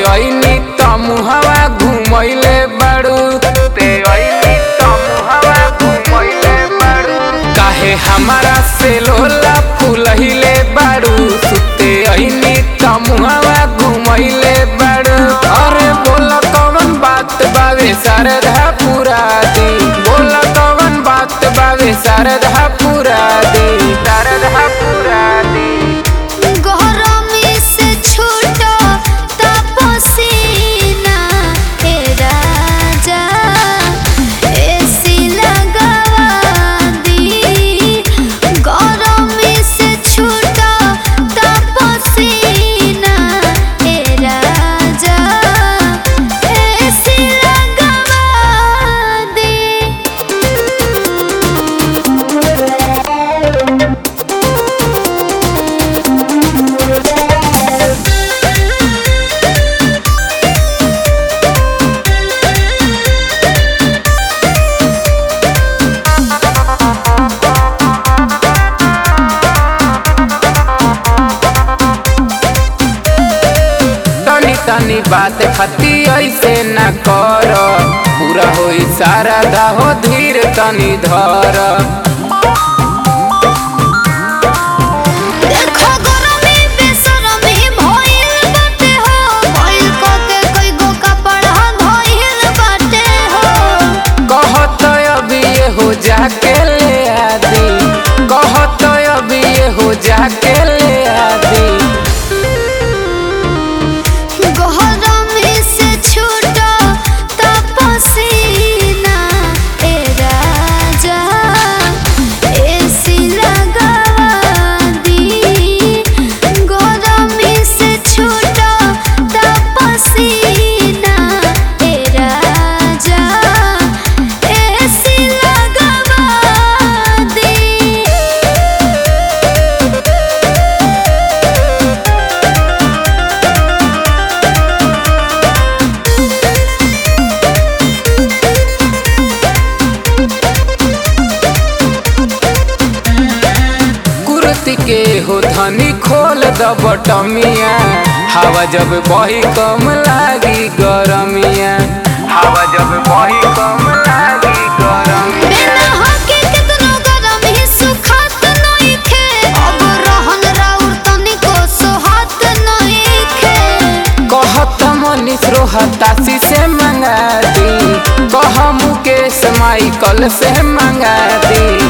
ऐनी त मुहवा घुमैले बाड़ू ते ऐनी त मुहवा घुमैले बाड़ू काहे हमारा से लोला फुलहिले बाड़ू सुते ऐनी त मुहवा घुमैले बाड़ू अरे बोला कौन बात बावे शारदा पूरा दी बोला कौन बात बावे शारदा पूरा दी शारदा पूरा दी गरमी से छूटो तपसीना हे राजा एसी लगवा दी गरमी से छूटो तपसीना हे राजा एसी लगवा दी तनी तनी बात खती ऐसे न कर पूरा होई सारा दाहो धीर तनी धर देखो गरमी बेसरमी भइल बाटे हो भइल कके कई गो कपड़ा धइल बाटे हो कहत अभी ये हो जाके ले आदी कहत अभी ये हो जाके ले आदी गरमी से छूटो तपसीना ए राजा एसी लगवा दी गरमी से छूटो तपसीना ए राजा एसी लगवा दी कुर्ती के हो धनी खोल द बटमिया हवा जब बही कम लागी गरमिया हवा जब बही कम लागी गरमिया बिना हके कितनो गरम ही सुखात नइखे अब रहन राउर तनिको सोहात नइखे कहत मनीष रोहतासी से मंगा दी कह मुकेश माइकल से मंगा दी